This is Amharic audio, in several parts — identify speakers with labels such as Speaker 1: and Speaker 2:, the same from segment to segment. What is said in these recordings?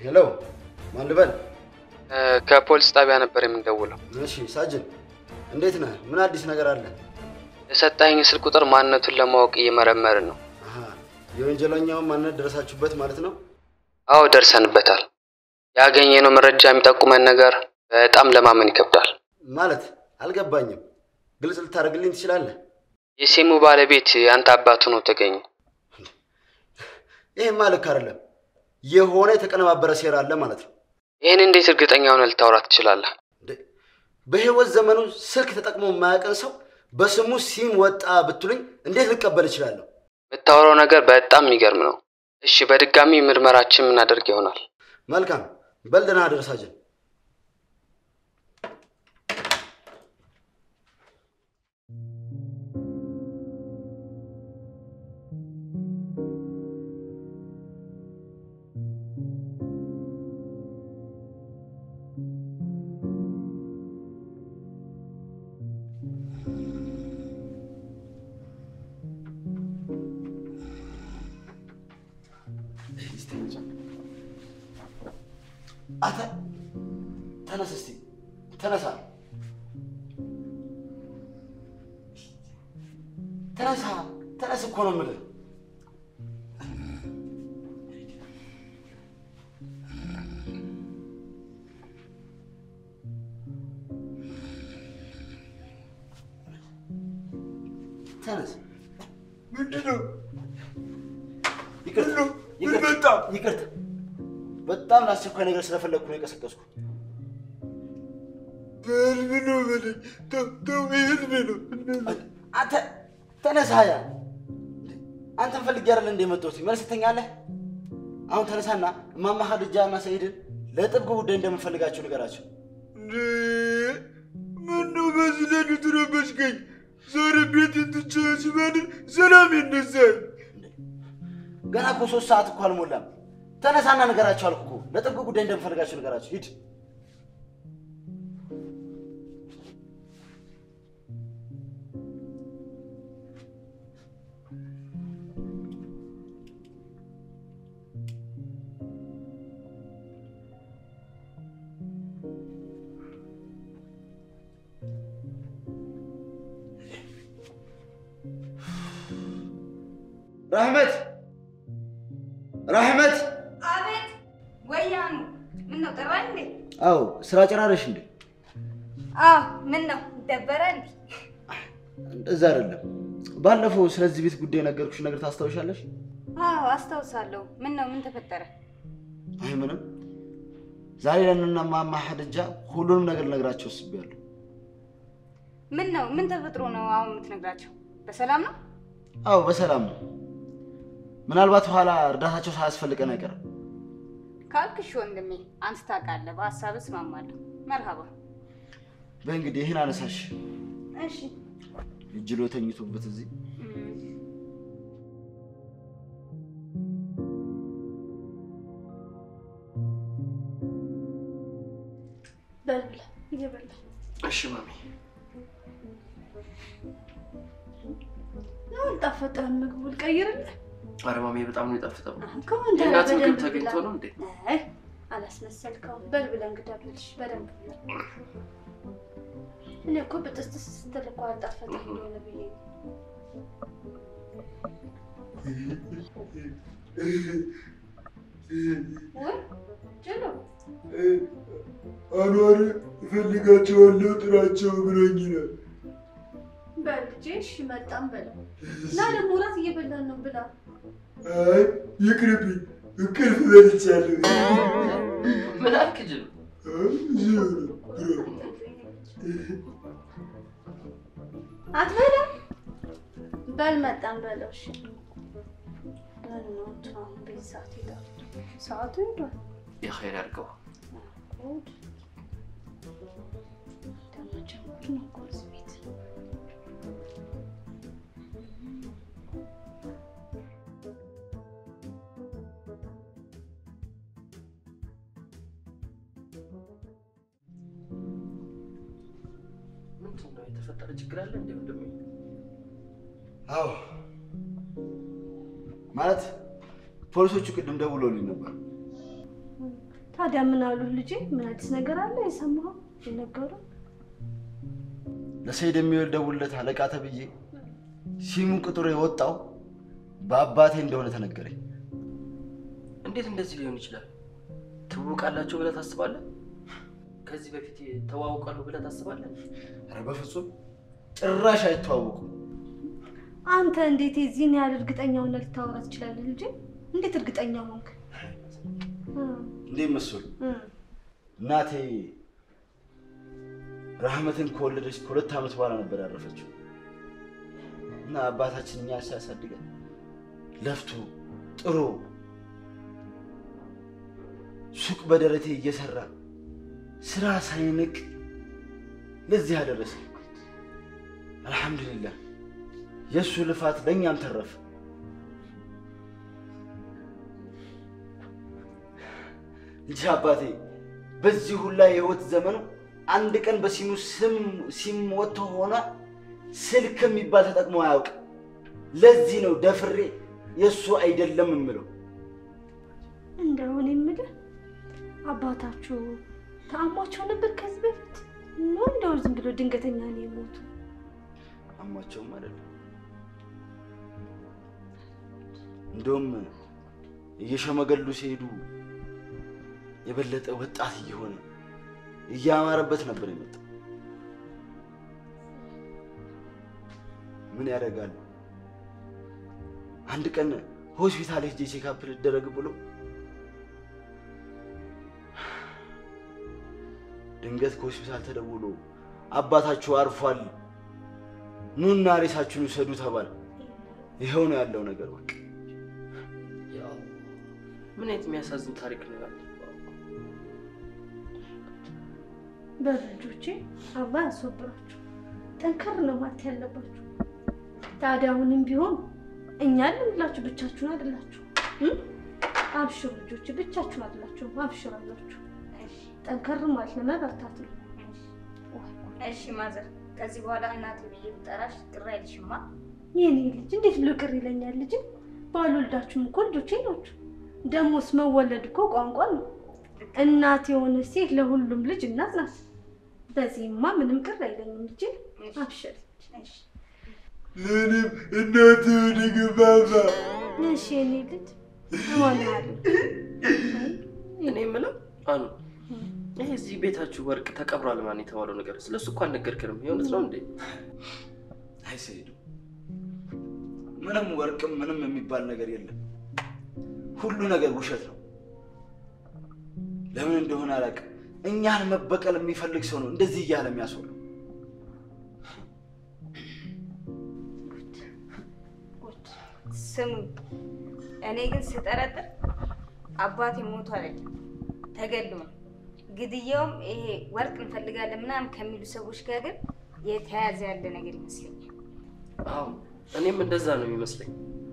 Speaker 1: ሄሎ፣ ማን ልበል?
Speaker 2: ከፖሊስ ጣቢያ ነበር የምንደውለው።
Speaker 1: እሺ ሳጅን፣ እንዴት ነህ? ምን አዲስ ነገር አለ?
Speaker 2: የሰጣኝ ስልክ ቁጥር ማንነቱን ለማወቅ እየመረመርን ነው።
Speaker 1: አሃ፣ የወንጀለኛውን ማንነት ደረሳችሁበት ማለት ነው?
Speaker 2: አዎ ደርሰንበታል። ያገኘነው መረጃ የሚጠቁመን ነገር በጣም ለማመን ይከብዳል።
Speaker 1: ማለት አልገባኝም። ግልጽ ልታደርግልኝ ትችላለህ?
Speaker 2: የሴሙ ባለቤት የአንተ አባቱ ነው ተገኘ።
Speaker 1: ይህማ ልክ አይደለም። የሆነ የተቀነባበረ ሴራ አለ ማለት ነው።
Speaker 2: ይህን እንዴት እርግጠኛ ሆነ ልታወራ ትችላለህ?
Speaker 1: እንዴ፣ በህይወት ዘመኑ ስልክ ተጠቅሞ የማያውቅን ሰው በስሙ ሲም ወጣ ብትሉኝ እንዴት ልቀበል እችላለሁ?
Speaker 2: የምታወራው ነገር በጣም የሚገርም ነው። እሺ፣ በድጋሚ ምርመራችን የምናደርግ ይሆናል።
Speaker 1: መልካም፣ በል ደህና አደር ሳጅን። አተ ተነስ እስቲ ተነሳ፣ ተነሳ፣ ተነስ እኮ ነው የምልህ። ተነስ።
Speaker 3: ምንድን ነው?
Speaker 1: ይቅርታ፣
Speaker 3: ምን
Speaker 1: ይቅርታ፣
Speaker 3: መጣ?
Speaker 1: ይቅርታ። በጣም ለአስቸኳይ ነገር ስለፈለግኩ ነው የቀሰቀስኩ።
Speaker 3: በህልም ነው በለኝ። ተው ተው፣ በህልም ነው።
Speaker 1: አንተ ተነሳ። ያ አንተን ፈልጌ አይደል እንደ የመጣሁት መልስ ትተኛለህ። አሁን ተነሳና እማማ ኸዲጃ እና ሰኢድን ለጥብቅ ጉዳይ እንደምንፈልጋቸው ንገራቸው።
Speaker 3: እንዴ ምነው በዚህ ሌሊት ረበሽከኝ? ዛሬ ቤት ትቼ ሲባልን ሰላም ይነሳል።
Speaker 1: ገና እኮ ሶስት ሰዓት እኮ አልሞላም። ተነሳና ንገራቸው አልኩ እኮ ለጥብቅ ጉዳይ እንደምንፈልጋቸው ንገራቸው። ሂድ። ራህመት ራህመት!
Speaker 4: አቤት ወያኑ ምን ነው ጠራ እንዴ?
Speaker 1: አዎ ስራ ጨራረሽ እንዴ?
Speaker 4: አዎ ምን ነው ደበረ እንዴ?
Speaker 1: እንደዛ አይደለም። ባለፈው ስለዚህ ቤት ጉዳይ ነገርኩሽ ነገር ታስታውሻለሽ?
Speaker 4: አዎ አስታውሳለሁ። ምን ነው ምን ተፈጠረ?
Speaker 1: አይ ምንም። ዛሬ ለእነና እማማ ኸዲጃ ሁሉንም ነገር ልነግራቸው አስቤያለሁ።
Speaker 4: ምን ነው ምን ተፈጥሮ ነው አሁን የምትነግራቸው? በሰላም ነው?
Speaker 1: አዎ በሰላም ነው። ምናልባት ኋላ እርዳታቸው ሳያስፈልገን አይቀርም።
Speaker 4: ካልክሽ ወንድሜ አንተ ታውቃለህ፣ በሀሳብ እስማማለሁ። መርሃባ።
Speaker 1: በእንግዲህ ይህን አነሳሽ
Speaker 4: እሺ
Speaker 1: እጅሎ ተኝቶበት እዚህ
Speaker 5: በል ብላ እየበላ
Speaker 2: እሺ ማሚ።
Speaker 5: ነው አልጣፈጠህም? ምግቡ ልቀይርልህ?
Speaker 2: ኧረ ማሚ በጣም ነው የጣፍጠው።
Speaker 5: ከወንድ
Speaker 2: የእናት ምግብ
Speaker 5: በደንብ
Speaker 2: ተገኝቶ
Speaker 5: ብላ።
Speaker 2: ነው እንዴ?
Speaker 5: አይ አላስመሰልከውም። በል ብለህ እንግዳ ብልሽ በደንብ ብላ። እኔ እኮ ብጥስጥስ ስትል እኮ አልጣፈጠህ እንደሆነ ብዬ ነው። ወይ ችሎ
Speaker 3: አኗር እፈልጋቸዋለሁ ጥራቸው ብሎኝ ነው።
Speaker 5: በል ልጄ እሺ መጣም በለው እና ደግሞ እራት እየበላን ነው ብላ።
Speaker 3: አይ ይቅርብኝ፣ እንቅልፍ በልቻለሁ።
Speaker 2: ምን አልክ ጅል?
Speaker 3: እዚሁ ነው ብሎ
Speaker 5: አትበላም? በል መጣም በለው እሺ። ምን ነው እንትን አሁን በዚህ ሰዓት ሄዷል? ሰዓቱ ሄዷል።
Speaker 2: የኸይር ያድርገው።
Speaker 5: ጉድ ደግሞ ጀምር ነው እኮ እዚህ ቤት።
Speaker 2: ምንድን ነው የተፈጠረ ችግር አለ እንዴ ወንድሜ?
Speaker 1: አዎ ማለት ፖሊሶቹ ቅድም ደውለውልኝ ነበር።
Speaker 5: ታዲያ ምን አሉ ልጄ? ምን አዲስ ነገር አለ የሰማኸው የነገሩ?
Speaker 1: ለሰይድ የሚወል ደውልለት አለቃ ተብዬ ሲሙ ቅጥሩ የወጣው በአባቴ እንደሆነ ተነገረኝ።
Speaker 6: እንዴት እንደዚህ ሊሆን ይችላል? ትውውቃላችሁ ብለህ ታስባለህ? ከዚህ በፊት ተዋውቃሉ ብለህ ታስባለህ?
Speaker 1: ኧረ በፍጹም ጭራሽ አይተዋወቁም።
Speaker 5: አንተ እንዴት የዚህን ያህል እርግጠኛ ሆነህ ልታወራ ትችላለህ ልጄ? እንዴት እርግጠኛ ሆንክ? እ
Speaker 1: እንዴት መሰሉ
Speaker 5: እ
Speaker 1: እናቴ ራህመትን ከወለደች ከሁለት ዓመት በኋላ ነበር ያረፈችው እና አባታችን እኛ ሲያሳድገን ለፍቶ ጥሮ ሱቅ በደረቴ እየሰራ ስራ ሳይንቅ ለዚህ አደረሰ። አልሐምዱሊላህ የእሱ ልፋት ለእኛም ተረፈ። እንጂ አባቴ በዚህ ሁላ የህይወት ዘመኑ አንድ ቀን በሲሙ ስም ሲም ወጥቶ ሆነ ስልክ የሚባል ተጠቅሞ አያውቅም። ለዚህ ነው ደፍሬ የእሱ አይደለም የምለው።
Speaker 5: እንደውን የምልህ አባታችሁ ተአሟቸው ነበር ከዚህ በፊት ነው? እንደው ዝም ብሎ ድንገተኛ ነው የሞቱ?
Speaker 1: አሟቸውም አይደለም። እንደውም እየሸመገሉ ሲሄዱ የበለጠ ወጣት እየሆነ እያማረበት ነበር የመጣው። ምን ያደርጋል፣ አንድ ቀን ሆስፒታል ሄጄ ቼካፕ ልደረግ ብሎ ድንገት ከሆስፒታል ተደውሎ አባታችሁ አርፏል፣ ኑና ሬሳችሁን ውሰዱ ተባለ። ይኸው ነው ያለው ነገር በቃ።
Speaker 6: ያው ምን አይነት የሚያሳዝን ታሪክ ነው ያለው።
Speaker 5: በልጆቼ አላህ ያስወብራችሁ። ጠንከር ነው ማለት ያለባችሁ። ታዲያ አሁንም ቢሆን እኛ ልንላችሁ ብቻችሁን አይደላችሁ። አብሽሩ ልጆቼ፣ ብቻችሁን አይደላችሁም። አብሽሩ አላችሁ። ጠንከር ማለት ነው መበርታት ነው።
Speaker 4: እሺ ማዘር፣ ከዚህ በኋላ እናቴ ብዬ ብጠራሽ ቅር አይልሽማ?
Speaker 5: የኔ ልጅ እንዴት ብሎ ቅር ይለኛል? ልጅ ባልወልዳችሁም እኮ ልጆቼ ናችሁ። ደሞስ መወለድ እኮ ቋንቋ ነው። እናት የሆነ ሴት ለሁሉም ልጅ እናት ናት። በዚህማ ምንም ቅር አይለኝም ልጅ። አብሽር።
Speaker 3: ለእኔም እናት ሆነ ግባባ
Speaker 5: እሺ የኔ ልጅ እሆናለሁ።
Speaker 6: እኔ የምለው አኑ ይሄ እዚህ ቤታችሁ ወርቅ ተቀብሯል ማን የተባለው ነገር ስለሱ እኮ አልነገርክንም። የእውነት ነው እንዴ?
Speaker 1: አይ ሰይዱ፣ ምንም ወርቅም ምንም የሚባል ነገር የለም። ሁሉ ነገር ውሸት ነው። ለምን እንደሆነ አላውቅም። እኛን መበቀል የሚፈልግ ሰው ነው እንደዚህ እያለ የሚያስወራው።
Speaker 4: ስሙ፣ እኔ ግን ስጠረጥር አባቴ ሞቶ አይደለም ተገሎ ነው። ግድያውም ይሄ ወርቅ እንፈልጋለን ምናምን ከሚሉ ሰዎች ጋር ግን የተያያዘ ያለ ነገር ይመስለኛል።
Speaker 6: አዎ እኔም እንደዛ ነው የሚመስለኝ።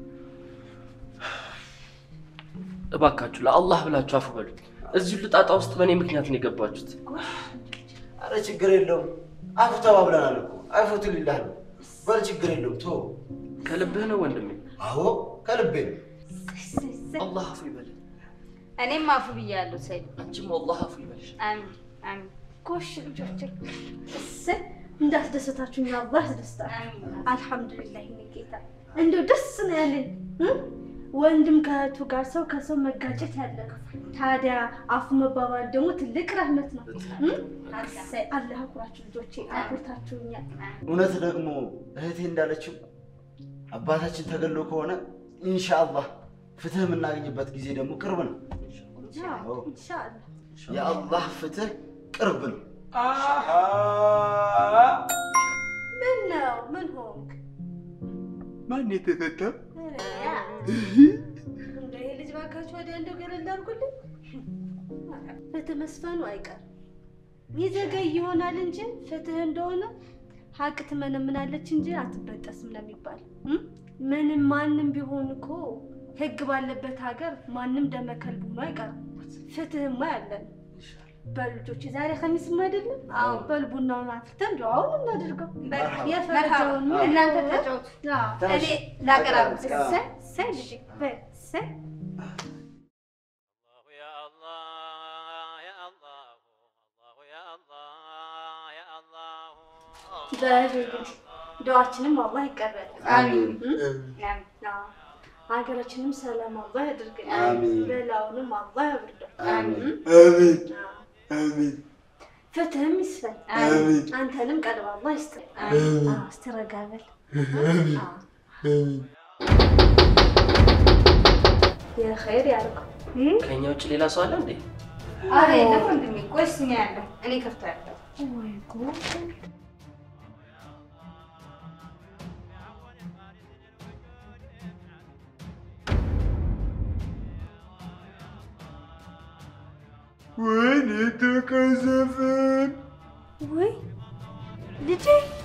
Speaker 6: እባካችሁ ለአላህ ብላችሁ አፉ በሉኝ። እዚሁ ልጣጣ ውስጥ በእኔ ምክንያት ነው የገባችሁት።
Speaker 1: አረ ችግር የለውም አፉ ተባብለናል እኮ አፉቱ ሊላህ ነው። በል ችግር የለውም ቶ
Speaker 6: ከልብህ ነው ወንድሜ።
Speaker 1: አዎ ከልቤ ነው።
Speaker 6: አላህ አፉ ይበልህ።
Speaker 4: እኔም አፉ ብያለሁ ሰይድ።
Speaker 6: አንቺም አላህ አፉ ይበልሽ።
Speaker 4: አሚን አሚን
Speaker 5: ጎሽ ልጆቼ፣ እሰይ እንዳስደሰታችሁኝ አላህ ያስደስታችሁ።
Speaker 4: አሚን።
Speaker 5: አልሐምዱሊላህ የኔ ጌታ፣ እንደው ደስ ነው ያለኝ እ? ወንድም ከእህቱ ጋር ሰው ከሰው መጋጨት ያለ ነው። ታዲያ አፉ መባባል ደግሞ ትልቅ ረህመት ነው። እ? እሰይ አላህ አኩራችሁ ልጆቼ፣ አኩርታችሁኛል።
Speaker 1: እውነት ደግሞ እህቴ እንዳለችው አባታችን ተገሎ ከሆነ ኢንሻአላህ ፍትህ የምናገኝበት ጊዜ ደግሞ ቅርብ ነው። አዎ።
Speaker 5: ኢንሻአላህ
Speaker 1: የአላህ ፍትህ ቅርብ ነው።
Speaker 5: ምን ነው ምን ሆንክ?
Speaker 3: ማን የተፈታ?
Speaker 5: ኧረ እንደው ይሄ ልጅ ባካችሁ ወዲያ እንደው ገለል አድርጉልኝ። ፍትህ መስፈኑ አይቀርም ይዘገይ ይሆናል እንጂ ፍትህ እንደሆነ ሀቅ ትመነምናለች እንጂ አትበጠስም ነው የሚባል እ? ምንም ማንም ቢሆን እኮ ህግ ባለበት ሀገር ማንም ደመከልብ ሆኖ አይቀርም። ፍትህማ ያለን በልጆች ዛሬ ከሚስም አይደለም?
Speaker 4: አዎ።
Speaker 5: በል ቡናውን አፍልተን እንደው አሁን እናድርገው
Speaker 1: መርሐባ።
Speaker 5: የፈረጃውን
Speaker 1: አዎ።
Speaker 4: እናንተ ተጫወቱ፣
Speaker 5: አዎ።
Speaker 1: ተነሽ።
Speaker 4: እኔ ላቀራርብ።
Speaker 1: አዎ።
Speaker 5: እሰይ እሰይ ልጄ በይ እሰይ
Speaker 7: الله يا الله
Speaker 5: በሉ እንግዲህ ዱዓችንም አላህ ይቀበል።
Speaker 1: አሚን
Speaker 5: አዎ። ሀገራችንም ሰላም አላህ ያድርግልን።
Speaker 1: አሚን።
Speaker 5: በላውንም አላህ ያብርደው።
Speaker 1: አሚን
Speaker 3: አሚን
Speaker 5: አዎ።
Speaker 3: አሚን
Speaker 5: ፍትህም ይስፈን።
Speaker 3: አሚን
Speaker 5: አንተንም ቀልብ አላህ ይስጥህ።
Speaker 3: አሚን
Speaker 5: አዎ፣ እስቲ ረጋ በል።
Speaker 3: አሚን
Speaker 5: አዎ።
Speaker 3: አሚን
Speaker 5: የኸይር ያልከው
Speaker 6: ከእኛ ውጭ ሌላ ሰው አለ እንዴ?
Speaker 4: አረ የለም ወንድሜ፣ ቆይ እስኪ እኔ ያለሁ እኔ ከፍታለሁ።
Speaker 5: ወይ ጉድ!
Speaker 3: ወይኔ ተቀዘፍን
Speaker 5: ወይ ልጄ